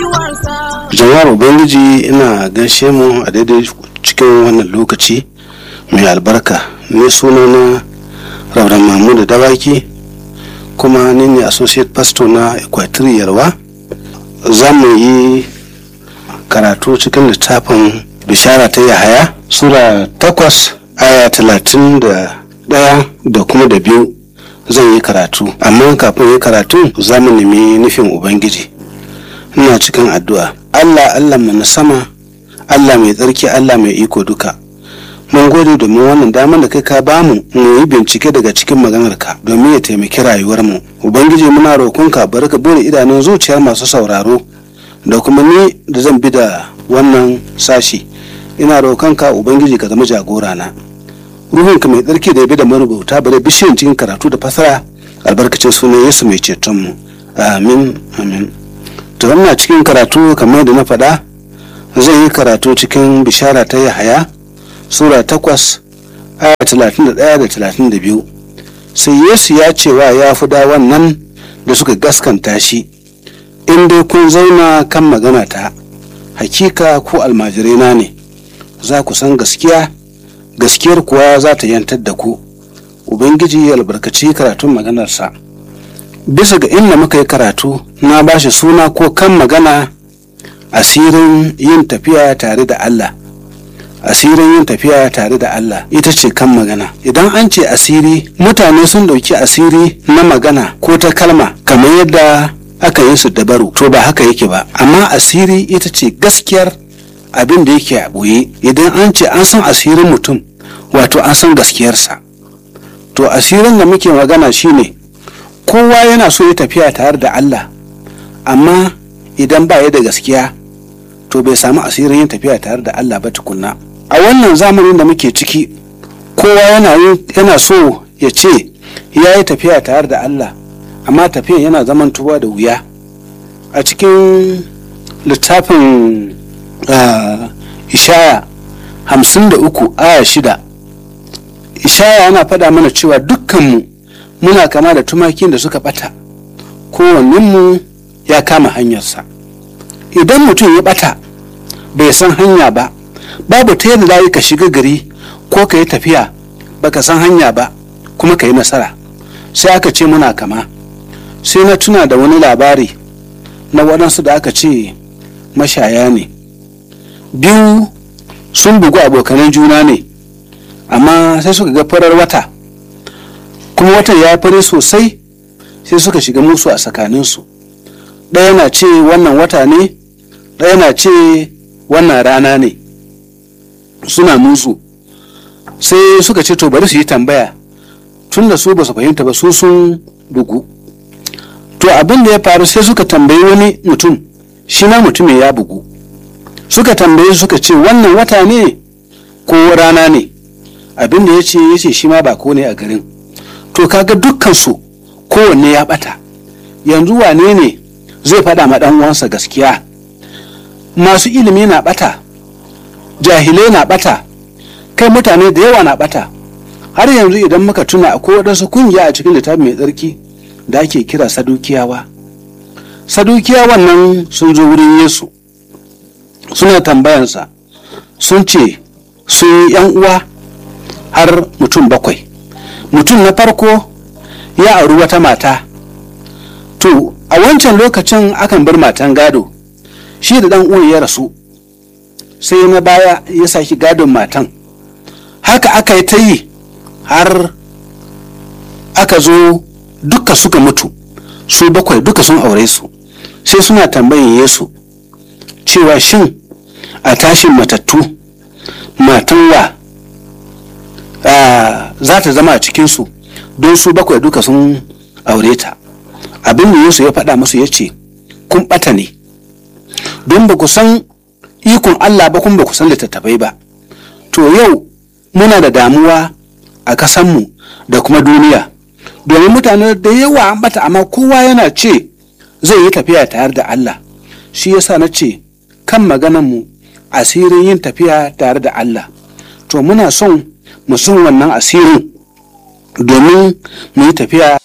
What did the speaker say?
jama'ar ubangiji ina gaishe mu a daidai cikin wannan lokaci mai albarka ne sunana rauran mamuda dawaki kuma ni ne associate pastor na equatorial yarwa za mu yi karatu cikin littafin bishara ta yahaya sura takwas aya talatin da ɗaya da kuma da biyu zan yi karatu amma kafin yi karatu za mu nemi nufin ubangiji ina cikin addu'a allah allah mu na sama allah mai tsarki allah mai iko duka mun gode domin wannan damar da kai ka bamu mu yi bincike daga cikin maganarka domin ya taimaki rayuwarmu ubangiji muna roƙonka bari ka bude idanun zuciyar masu sauraro da kuma ni da zan bi da wannan sashi ina roƙonka ubangiji ka zama jagora na ruhunka mai tsarki da ya bi da marubuta bari bishiyan cikin karatu da fasara albarkacin sunan yesu mai cetonmu amin amin to wannan cikin karatu kamar da na faɗa zai yi karatu cikin bishara ta yahaya sura takwas aya talatin da ɗaya da talatin da biyu sai yesu ya ce wa ya fi wannan da suka gaskanta shi in dai kun zauna kan magana ta hakika ko almajiraina ne za ku san gaskiya gaskiyar kuwa za ta yantar da ku ubangiji ya albarkaci karatun maganarsa bisa ga inda muka yi karatu na ba shi suna ko kan magana asirin yin tafiya tare da allah asirin yin tafiya tare da Allah ita ce kan magana idan an ce asiri mutane sun dauki asiri na magana ko ta kalma kamar yadda aka yi su dabaru to ba haka yake ba amma asiri ita ce gaskiyar abin da yake a ɓoye idan an ce an san asirin mutum wato an san gaskiyarsa to asirin da muke magana shine kowa yana so ya tafiya tare da Allah amma idan ba ya da gaskiya to bai samu asirin yin tafiya tare da Allah ba tukunna a wannan zamanin da muke ciki kowa yana yana so ya ce ya yi tafiya tare da Allah amma tafiyan yana zaman tuba da wuya a cikin littafin ishaya hamsin da uku aya shida ishaya yana faɗa mana cewa dukkanmu muna kama da tumakin da suka ɓata kowanninmu ya kama hanyarsa idan mutum ya ɓata bai san hanya ba babu ta yadda za ka shiga gari ko ka yi tafiya baka san hanya ba kuma ka yi nasara sai aka ce muna kama sai na tuna da wani labari na waɗansu da aka ce mashaya ne biyu sun bugu abokanan juna ne amma sai suka ga farar wata kuma watan ya fare sosai sai suka shiga musu a tsakaninsu ɗaya na ce wannan wata ne ɗaya na ce wannan rana ne suna musu sai suka ce to bari su yi tambaya tun da su ba su fahimta ba su sun bugu to abin da ya faru sai suka tambayi wani mutum shi ma mutumin ya bugu suka tambaye suka ce wannan wata ne ko rana ne abin da ya ce ya ce shi ma ba ko ne a garin to kaga dukkansu kowanne ya bata yanzu wane ne zai faɗa ma ɗan uwansa gaskiya masu ilimi na bata jahilai na bata kai mutane da yawa na bata har yanzu idan muka tuna akwai waɗansu kungiya a cikin littafi mai tsarki da ake kira sadukiyawa sadukiyawan nan sun zo wurin yesu suna tambayansa sun ce sun yan uwa har mutum bakwai mutum na farko ya auri wata mata to a wancan lokacin akan bar matan gado shi da dan uwan ya rasu sai na baya ya saki gadon matan haka aka yi ta yi har aka zo duka suka mutu su bakwai duka sun aure su sai suna tambayin yesu cewa shin a tashin matattu matan wa za ta zama a cikinsu don su bakwai duka sun aure ta abin da yesu ya faɗa musu ya ce kun ɓata ne don ba ku san ikon Allah ba kuma ba ku san littattafai ba to yau muna da damuwa a ƙasanmu da kuma duniya domin mutane da yawa an bata amma kowa yana ce zai yi tafiya tare da Allah shi yasa na ce kan maganarmu asirin yin tafiya tare da Allah to muna son mu san wannan asirin domin mu yi tafiya